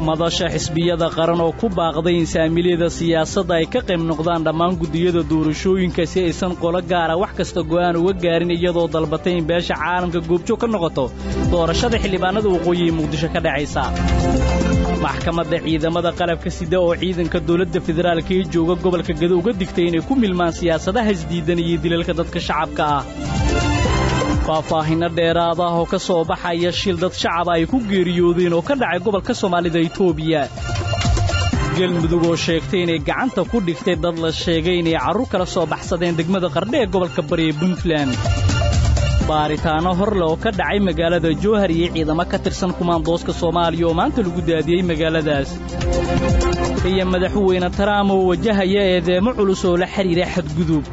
madasha xisbiyada qaran oo ku baaqday in saamilyada siyaasadda ay ka qayb noqdaan dhammaan guddiyada doorashooyinka si aysan qolo gaara wax kasta go'aan uga gaarin iyadoo dalbatay in beesha caalamka goobjoog ka noqoto doorashada xildhibaanada waqooyi ee muqdisho ka dhacaysa maxkamadda ciidamada qalabka sida oo ciidanka dowladda federaalka ee jooga gobolka gado uga digtay inay ku milmaan siyaasadaha isdiidan iyo dilalka dadka shacabka ah faahfaahinno dheeraad ah oo ka soo baxaya shil dad shacaba ay ku geeriyoodeen oo ka dhacay gobolka soomaalida etoobiya galmudug oo sheegtay inay gacanta ku dhigtay dad la sheegay inay carruur kala soo baxsadeen degmada qardhe ee gobolka bari ee puntland baaritaanno horle oo ka dhacay magaalada jowhar iyo ciidamo ka tirsan kumaandooska soomaaliya oo maanta lagu daadiyey magaaladaas iyo madaxweyne taraam oo wajahaya eedeemo culus oo la xidhiira xadgudub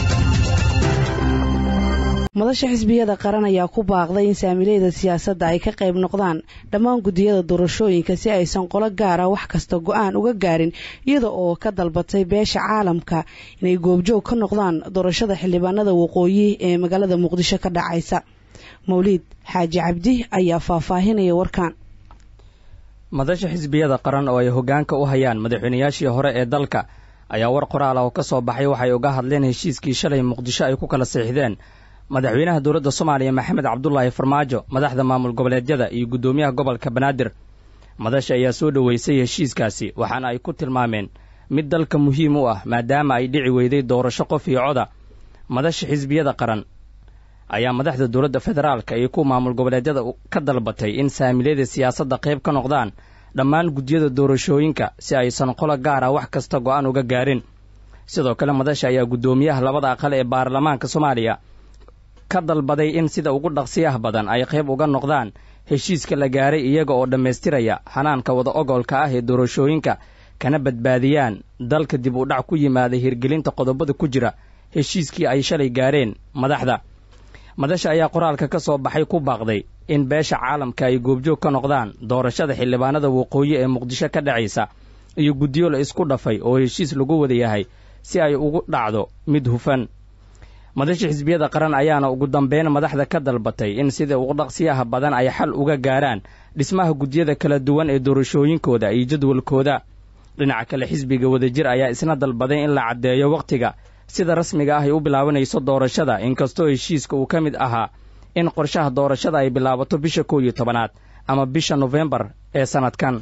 madasha xisbiyada qaran ayaa ku baaqday in saamilayda siyaasadda ay ka qayb noqdaan dhammaan guddiyada doorashooyinka si aysan qolo gaara wax kasta go'aan uga gaarin iyada oo ka dalbatay beesha caalamka inay goobjoog ka noqdaan doorashada xildhibaanada waqooyi ee magaalada muqdisho ka dhacaysa mawliid xaaji cabdi ayaa faahfaahinaya warkan madasha xisbiyada qaran oo ay hoggaanka u hayaan madaxweynayaashii hore ee dalka ayaa war qoraal ah oo ka soo baxay waxay uga hadleen heshiiskii shalay muqdisho ay ku kala siixdeen madaxweynaha dowladda soomaaliya maxamed cabdulaahi farmaajo madaxda maamul goboleedyada iyo guddoomiyaha gobolka banaadir madasha ayaa soo dhoweysay heshiiskaasi waxaana ay ku tilmaameen mid dalka muhiim u ah maadaama ay dhici weyday doorasho qof iyo coda madasha xisbiyada qaran ayaa madaxda dowladda federaalka iyo kuwa maamul goboleedyada ka dalbatay in saamilyada siyaasadda qayb ka noqdaan dhammaan guddiyada doorashooyinka si aysan qolo gaara wax kasta go'aan uga gaarin sidoo kale madasha ayaa guddoomiyaha labada aqal ee baarlamaanka soomaaliya ka dalbaday in sida ugu dhaqsiyaha badan ay qayb uga noqdaan heshiiska la gaaray iyaga oo dhammaystiraya hanaanka wada ogolka ah ee doorashooyinka kana badbaadiyaan dalka dib u dhac ku yimaada hirgelinta qodobada ku jira heshiiskii ay shalay gaareen madaxda madasha ayaa qoraalka ka soo baxay ku baaqday in beesha caalamka ay goobjoog ka noqdaan doorashada xildhibaanada waqooyi ee muqdisho ka dhacaysa iyo guddiyo la isku dhafay oo heshiis lagu wada yahay si ay ugu dhacdo mid hufan madasha xisbiyada qaran ayaana ugu dambeyn madaxda ka dalbatay in sida ugu dhaqsiyaha badan ay xal uga gaaraan dhismaha guddiyada kala duwan ee doorashooyinkooda iyo jadwalkooda dhinaca kale xisbiga wadajir ayaa isna dalbaday in la caddeeyo wakhtiga sida rasmiga ah ay u bilaabanayso doorashada inkastoo heshiiska uu ka mid ahaa in qorshaha doorashada ay bilaabato bisha kow iyo tobanaad ama bisha nofembar ee sannadkan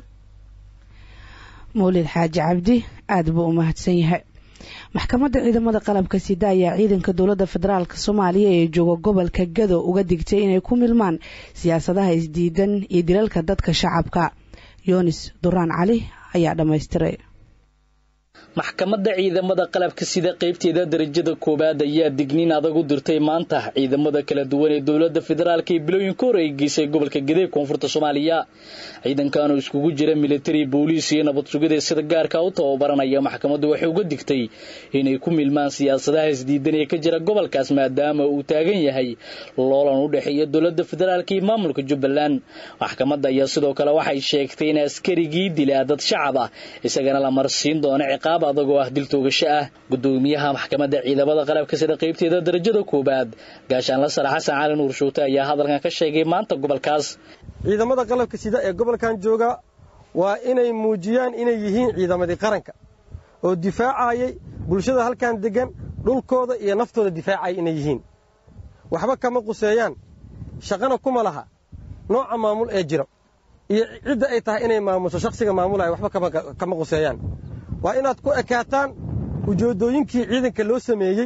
mawlid xaaji cabdi aada buu u mahadsan yahay maxkamadda ciidamada qalabka sida ayaa ciidanka dowladda federaalk soomaaliya ee jooga gobolka gado uga digtay inay ku milmaan siyaasadaha isdiidan iyo dilalka dadka shacabka yoonis duraan cali ayaa dhammaystiray maxkamadda ciidamada qalabka sida qaybteeda darajada koowaad ayaa digniin adag u dirtay maanta ciidamada kala duwan ee dowladda federaalk ee bilooyinka hore ay geysay gobolka gede koonfurta soomaaliya ciidankan oo iskugu jira militari booliis iyo nabad sugida sida gaarka u tababaranaya maxkamaddu waxay uga digtay inay ku milmaan siyaasadaha isdiidan ee ka jira gobolkaas maadaama uu taagan yahay loolan u dhexeeya dowladda federaalk iyo maamulka jubbaland maxkamadda ayaa sidoo kale waxay sheegtay in askarigii dilaa dad shacab ah isagana la marsiin doono ciqaab adagoo ah dil toogasho ah gudoomiyaha maxkamadda ciidamada qalabka sida qaybteeda darajada koowaad gaashaanla sare xasan cali nuur shuute ayaa hadalkan ka sheegay maanta gobolkaas ciidamada qalabka sida ee gobolkan jooga waa inay muujiyaan inay yihiin ciidamadii qaranka oo difaacayay bulshada halkan deggan dhulkooda iyo naftooda difaacaya inay yihiin waxba kama quseeyaan shaqana kuma laha nooca maamul ee jira iyo cidda ay tahay inay maamusho shakhsiga maamulaya waxba kama quseeyaan waa inaad ku ekaataan ujeeddooyinkii ciidanka loo sameeyey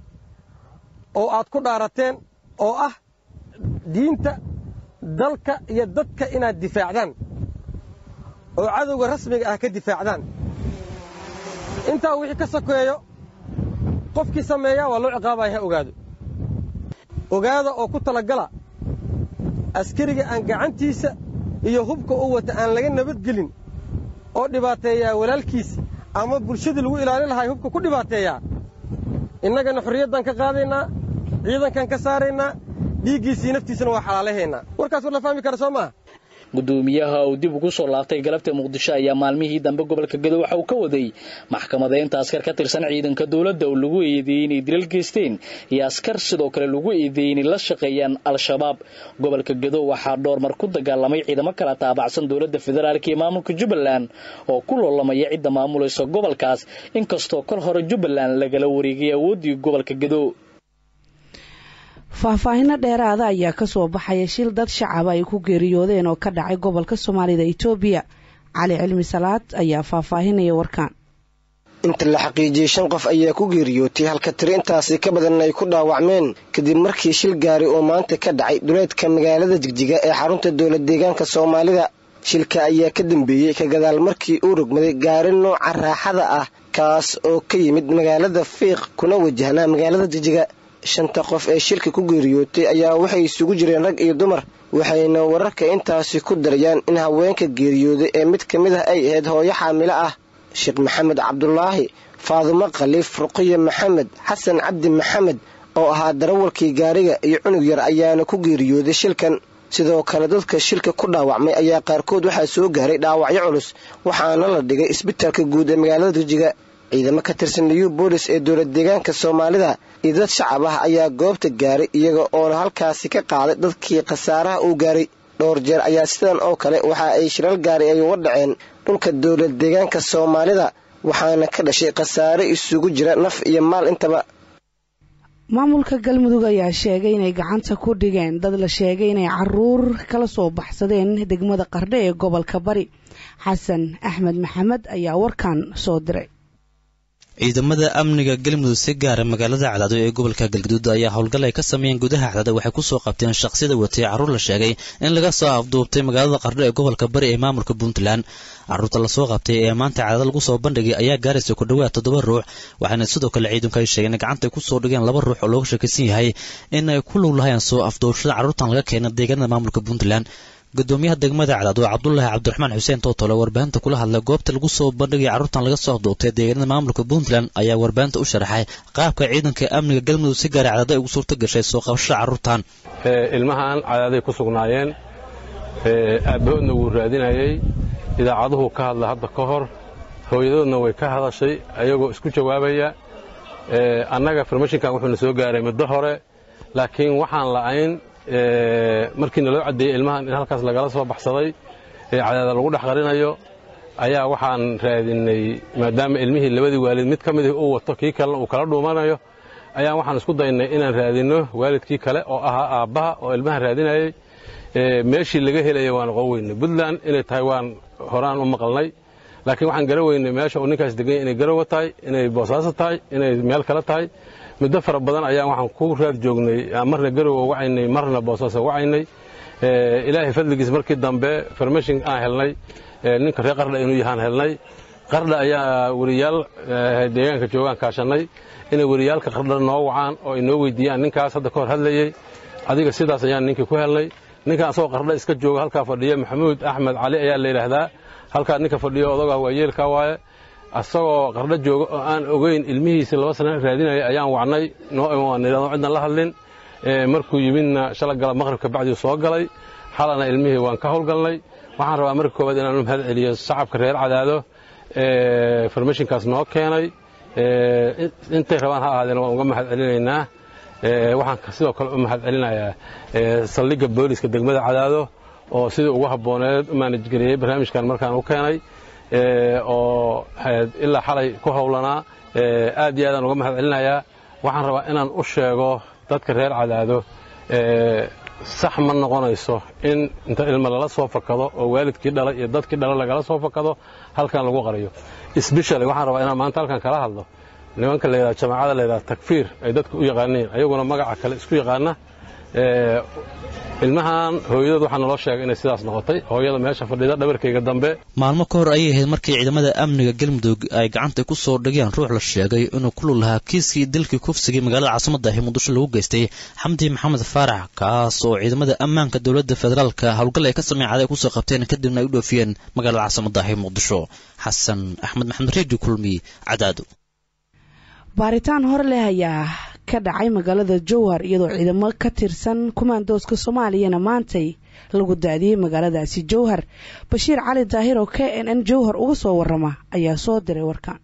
oo aad ku dhaarateen oo ah diinta dalka iyo dadka inaad difaacdaan oo cadowga rasmiga ah ka difaacdaan intaa wixii ka sokeeyo qofkii sameeyaa waa loo ciqaabaya ha ogaado ogaada oo ku talagala askariga aan gacantiisa iyo hubka u wata aan laga nabadgelin oo dhibaateeyaa walaalkiisa ama bulshadii lagu ilaalin lahaa hubka ku dhibaateeyaa innagana xorriyaddan ka qaadaynaa ciidankan ka saaraynaa dhiiggiisii naftiisana waa xalaalahaynaa warkaas war la fahmi kara soo maaha gudoomiyaha uu dib ugu soo laabtay galabta muqdisho ayaa maalmihii dambe gobolka gedo waxa uu ka waday maxkamadeynta askar ka tirsan ciidanka dowladda oo lagu eedeeyey inay dilal geysteen iyo askar sidoo kale lagu eedeeyey inay la shaqeeyaan al-shabaab gobolka gedo waxaa dhowr mar ku dagaalamay ciidamo kala taabacsan dowladda federaalk iyo maamulka jubbaland oo ku loolamaya cidda maamulaysa gobolkaas inkastoo kol hore jubbaland lagala wareegay awooddii gobolka gedo faahfaahino dheeraada ayaa kasoo baxaya shil dad shacaba ay ku geeriyoodeen oo ka dhacay gobolka soomaalida itoobiya cali cilmi salaad ayaa faahfaahinaya warkaan inta la xaqiijiyey shan qof ayaa ku geeriyootay halka tiri intaasi ka badan ay ku dhaawacmeen kadib markii shil gaari oo maanta ka dhacay duleedka magaalada jigjiga ee xarunta dowlad deegaanka soomaalida shilka ayaa ka dambeeyey ka gadaal markii uu rogmaday gaari nooca raaxada ah kaas oo ka yimid magaalada fiiq kuna wajahnaa magaalada jigjiga shanta qof ee shilka ku geeriyootay ayaa waxay isugu jireen rag iyo dumar waxayna wararka intaasi ku darayaan in haweenka geeriyooday ee mid ka mid ah ay ahayd hooyo xaamilo ah sheekh maxamed cabdulaahi faadumo khaliif ruqiya maxamed xasan cabdi maxamed oo ahaa darawalkii gaariga iyo cunug yar ayaana ku geeriyooday shilkan sidoo kale dadka shilka ku dhaawacmay ayaa qaarkood waxaa soo gaaray dhaawacyo culus waxaana la dhigay isbitaalka guud ee magaalada rijiga ciidamo ka tirsan liyu boolis ee dowlad deegaanka soomaalida iyo dad shacab ah ayaa goobta gaaray iyaga oona halkaasi ka qaaday dadkii khasaaraha uu gaaray dhowr jeer ayaa sidan oo kale waxa ay shilal gaari ay uga dhaceen dhulka dowlad deegaanka soomaalida waxaana ka dhashay khasaare isugu jira naf iyo maal intaba maamulka galmudug ayaa sheegay inay gacanta ku dhigeen dad la sheegay inay caruur kala soo baxsadeen degmada qardhe ee gobolka bari xasan axmed maxamed ayaa warkan soo diray ciidamada amniga galmudug si gaara magaalada cadaado ee gobolka galgaduud ayaa howlgal ay ka sameeyeen gudaha cadaado waxay kusoo qabteen shaqsiyada watay carruur la sheegay in laga soo afduubtay magaalada qardho ee gobolka bari ee maamulka puntland carruurta lasoo qabtay ee maanta cadaado lagu soo bandhigay ayaa gaaraysa ku dhowaad toddoba ruux waxaana sidoo kale ciidanku ay sheegeen in gacanta ay kusoo dhigeen laba ruux oo looga sheekaysan yahay in ay ku lug lahayeen soo afduubashada carruurtan laga keenay deegaanada maamulka puntland gudoomiyaha degmada cadaad oo cabdulaahi cabdiraxmaan xuseen tootole warbaahinta kula hadlay goobta lagu soo bandhigay carruurtan laga soo afduubtay deegaanada maamulka puntland ayaa warbaahinta u sharaxay qaabka ciidanka amniga galmudug si gaara cadaado ay ugu suurto gashay soo qabashada carruurtan ilmahan cadaaday ku sugnaayeen aabbahoodna wuu raadinayey idaacaduhu ka hadla hadda ka hor hooyadoodna way ka hadashay ayagoo isku jawaabaya annaga formashinkan wuxuuna soo gaaray muddo hore laakiin waxaan la'ayn markii naloo caddeeyey ilmahan in halkaas lagala soo baxsaday ee cadaada lagu dhex qarinayo ayaa waxaan raadinay maadaama ilmihii labadii waalid mid ka midih uu wato kii kalena uu kala dhuumanayo ayaan waxaan isku daynay inaan raadinno waalidkii kale oo ahaa aabbaha oo ilmaha raadinayey meeshii laga helaya waan oqon weynay puntland inay tahay waan horaan u maqalnay laakiin waxaan gara weynay meesha uu ninkaas deganya inay garowa tahay inay boosaaso tahay inay meel kale tahay muddo fara badan ayaan waxaan ku raad joognay marna garowa wacaynay marna boosaaso wacaynay ilaahay fadligiis markii dambe farmashin aan helnay ninka reer qardha inuu yahaan helnay qardha ayaa weriyaal deegaanka joogaan kaashannay inay weriyaalka qardha noo wacaan oo ay noo weydiiyaan ninkaas hadda ka hor hadlayey adiga sidaas ayaan ninkii ku helnay ninkan asagoo qardha iska jooga halkaa fadhiya maxamuud axmed cali ayaa la yidhaahdaa halkaa ninka fadhiyo odagaa waa yeelkaa waaye asagoo qardho jooga oo aan ogeyn ilmihiisa laba sana raadinaya ayaan wacnay noo imaanidhado cidnan la hadlin markuu yimidna shala gala maqribka bacdiu soo galay xalana ilmihii waan ka howlgalnay waxaan rabaa marka koowaad inaan u mahad celiyo shacabka reer cadaado formashinkaas noo keenay intay rabaan ha ahaadeen waan uga mahad celinaynaa waxaan sidoo kale u mahad celinayaa saldhigga booliska degmada cadaado oo sidii ugu habbooneed u maanajgeliyey barnaamijkan markaan u keenay oo ilaa xalay ku howlanaa aad iyo aadaan uga mahad celinayaa waxaan rabaa inaan u sheego dadka reer cadaado sax ma noqonayso in inta ilma lala soo fakado oo waalidkii dhalay iyo dadkii dhalay lagala soo fakado halkan lagu qariyo sbeshali waxaan rabaa inaan maanta halkan kala hadlo nimanka la yidhaha jamaacada la yidhaha takfiir ay dadku u yaqaaniin ayaguna magaca kale isku yaqaana ilmahan hooyadood waxaa naloo sheegay inay sidaas noqotay hooyada meesha fadhida dhabarkayga dambe maalmo ka hor ayay ahayd markii ciidamada amniga galmudug ay gacanta ku soo dhigeen ruux la sheegay inuu ku lug lahaa kiiskii dilkii kufsigii magaalada caasimadda ahi muqdisho lagu geystay xamdi maxamed faarax kaas oo ciidamada ammaanka dowladda federaalka howlgal ay ka sameyn caday kusoo qabteen kadibna ay u dhoofiyeen magaalada caasimadda ahi muqdisho xasan axmed maxamed redio kulmi cadaado baaritaan hor leh ayaa ka dhacay magaalada jowhar iyadoo ciidamo ka tirsan kumaandooska soomaaliyana maantay lagu daadiyey magaaladaasi jowhar bashiir cali daahir oo k n n jowhar uga soo warama ayaa soo diray warkan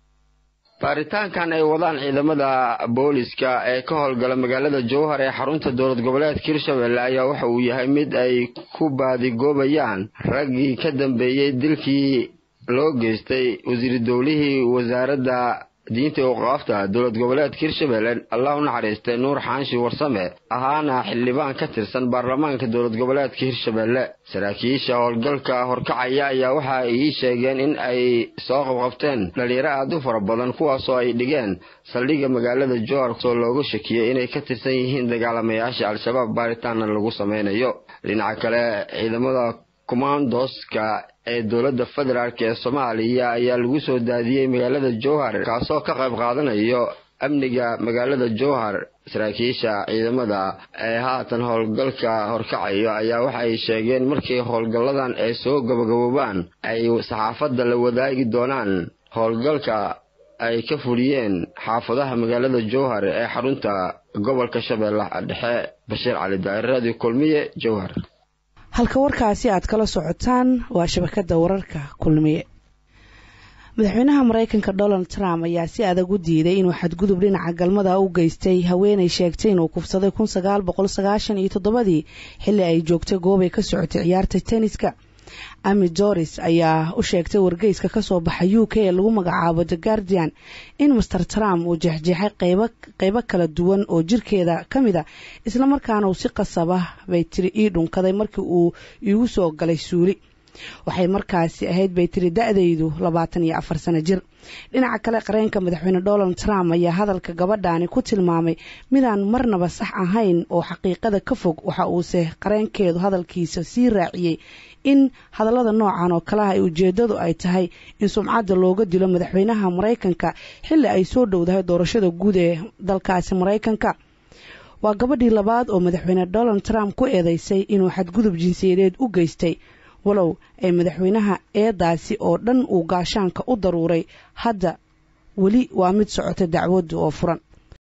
baaritaankan ay wadaan ciidamada booliska ee ka howlgala magaalada jowhar ee xarunta dowlad goboleedka hirshabelle ayaa waxa uu yahay mid ay ku baadigoobayaan raggii ka dambeeyey dilkii loo geystay wasiir dowlihii wasaaradda diinta awqaafta dowlad goboleedka hirshabelle allah u naxariistay nuur xaanshi warsame ahaana xildhibaan ka tirsan baarlamaanka dowlad goboleedka hirshabelle saraakiisha howlgalka horkacaya ayaa waxa ay ii sheegeen in ay soo qabqabteen dhalinyaro aad u fara badan kuwaasoo ay dhigeen saldhigga magaalada jowhar soo loogu shakiyey inay ka tirsan yihiin dagaalamayaasha al-shabaab baaritaanna lagu sameynayo dhinaca kale ciidamada kommandoska ee dowladda federaalk ee soomaaliya ayaa lagu soo daadiyey magaalada jowhar kaasoo ka qayb qaadanayo amniga magaalada jowhar saraakiisha ciidamada ee haatan howlgalka horkacayo ayaa waxa ay sheegeen markii howlgalladan ay soo gabagaboobaan ay saxaafadda la wadaagi doonaan howlgalka ay ka fuliyeen xaafadaha magaalada jowhar ee xarunta gobolka shabeellaha dhexe bashiir cali daa'ir radio kulmiye jowhar halka warkaasi aad kala socotaan waa shabakada wararka kulmiye madaxweynaha mareykanka donald trump ayaa si adag u diiday inuu xadgudub dhinaca galmada u geystay haweenay sheegtay inuu kufsaday kun sagaal boqol sagaashan iyo toddobadii xilli ay joogtay goobay ka socotay ciyaarta tenniska ami doris ayaa u sheegtay wargeyska kasoo baxa u k ee lagu magacaabo the guardian in master trump uu jeexjeexay qeybo kala duwan oo jirkeeda ka mid a islamarkaana uu si qasaba bay tiri ii dhunkaday markii uu iigu soo galay suuli waxay markaasi ahayd bay tiri da-daydu labaatan iyo afar sano jir dhinaca kale qareenka madaxweyne donald trump ayaa hadalka gabadhaani ku tilmaamay midaan marnaba sax ahayn oo xaqiiqada ka fog waxa uuse qareenkeedu hadalkiisa sii raaciyey in hadallada noocan oo kalaha ay ujeedadu ay tahay in sumcadda looga dilo madaxweynaha maraykanka xilli ay soo dhowdahay doorashada guud ee dalkaasi maraykanka waa gabadhii labaad oo madaxweyne donald trump ku eedeysay inuu xadgudub jinsiyadeed u geystay walow ay madaxweynaha eedaasi oo dhan uu gaashaanka u daruuray hadda weli waa mid socota dacwaddu oo furan